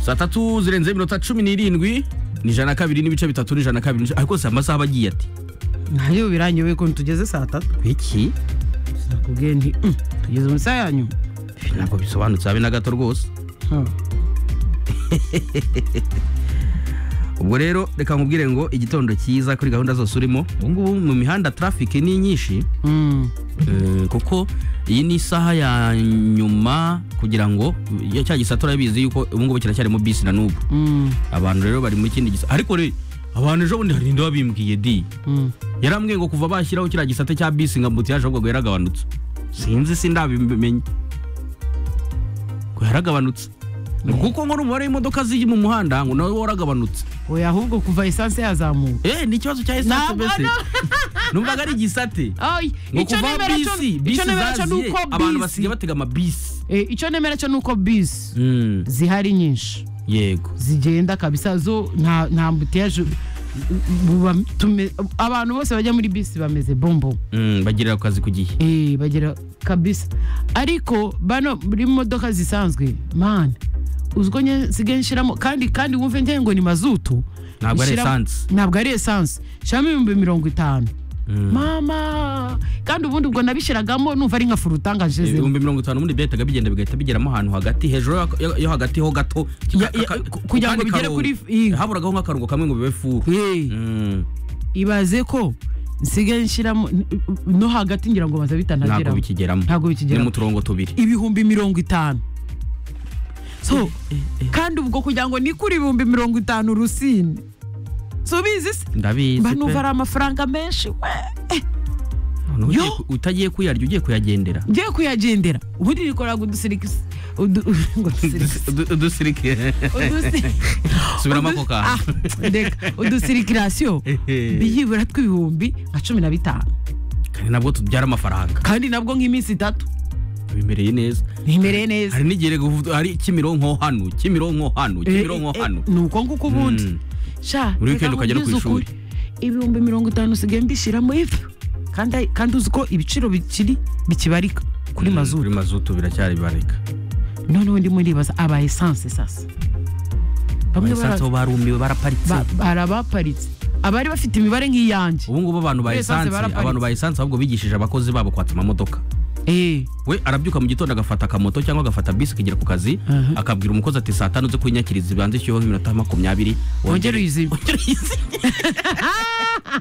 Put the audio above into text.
saa tatu zirenze iminota cumi n'irindwi ni ijana na kabiri n'ibice bitatu n'ijana na kabiri n'ibice- ariko si amasaha aba agiye ati ntayo birangiwe ukuntu tugeze saa tatu iki nakubwiye nti "Mm, tugeze mu isaha ya nyuma ntabwo bisobanutse habe na gato rwose Hmm. ubwo rero reka nkubwire ngo igitondo cyiza kuri gahunda zose urimo ubu ngubu mu mihanda traffic ni nyinshi Mm. Mm, kuko iyi ni isaha ya nyuma kugira ngo ya- cya gisata urabizi yuko ubu ngubu kiracyari mu bisi na n'ubu Mm. abantu rero bari muri kindi gisata ariko re abantu ejo bundi hari indi babimbwiye di Mm. yarambwiye ngo kuva bashyiraho kiriya gisate cya bisi nka mbuti yaje ahubwo ngo yaragabanutse sinzi si ndabimenye ngo yaragabanutse Ni kuko ngo n'umubare w'imodoka ziri mu muhanda ngo nawe waragabanutse oya ahubwo kuva esanse yazamuka eh ni ikibazo cya esanse Ntabwo, mbese no. numvaga ari igisate Ay, ngo icyo kuva nemera cyo- bisi icyo bisi nemera cyo zaziye nuko abantu bisi basigaye batega amabisi Eh, icyo nemera cyo nuko bisi Mm, zihari nyinshi yego zigenda kabisa zo nta nta mbutiyaje buba tume- abantu bose bajya muri bisi bameze bombo Mm, bagirira akazi ku gihe eh bagera kabisa ariko bano muri modoka zisanzwe man uzwo nye nsigaye nshyiramo kandi kandi wumve ngiye ngo ni mazutu Ntabwo ari Nshyira- esanse. ntabwo ari esanse nshyiramo ibihumbi mirongo itanu Mm. mama kandi ubundi ubwo nabishyiragamo numva ari nka furutangaje zero ibihumbi mirongo itanu ubundi byahitaga bigenda bigahita bigeramo ahantu hagati hejuru yo- yo- yo hagati ho gato Ya- ya- kugira ngo bigere kuri f- iyi. haburaga nk'akarongo kamwe ngo bibe furu Eh, Mm, ibaze ko nsigaye nshyiramo n- no hagati ngira ngo baza ntabwo bitanageraho bikigeramo ntabwo ni bikigeramo mu turongo tubiri ibihumbi mirongo itanu so kandi ubwo kugira ngo nikure ibihumbi mirongo itanu rusine subizi se ndabizi mba numva pe. ari amafaranga menshi we None Yo! ugiye ku- utagiye kuyarya ugiye kuyagendera ngiye kuyagendera ubundi nikoraga udusirikisi Udu- udusirike subiramo ako kantu udusirikirasiyo biyibura tw'ibihumbi nka cumi na bitanu kandi nabwo tubyara amafaranga kandi nabwo nk'iminsi itatu bimereye neza ntimereye neza hari n'igihe rego uvuga, hari kimironko hano kimironko hano kimironko Eh, eh, hano ni uko nguko ubundi Mm. sha Buri weekend reka ukajya no ku nkubwize ishuri. ukuri, ibihumbi mirongo itanu usigaye mbishyiramo ifu kandi kandi uzi ko ibiciro bikiri bikibarika kuri Mm, mazutu kuri mazutu biracyari bareka noneho ndimo ndibaza aba esanse sasa bamwe bara- esanse bo barumiwe baraparitse ba- barabaparitse abari bafite imibare nk'iyanjye ubu ngubu abantu ba Kuri esanse esanse baraparitse. abantu ba esanse ahubwo bigishije abakozi babo kwatsa amamodoka Eh, we arabyuka mu gitondo agafata akamoto cyangwa agafata bisi akagera ku kazi Aha. akabwira umukozi ati saa tanu zo kunyakiriza ibanze ishyuyeho iminota makumyabiri wongere uyizime Wongere uyizime."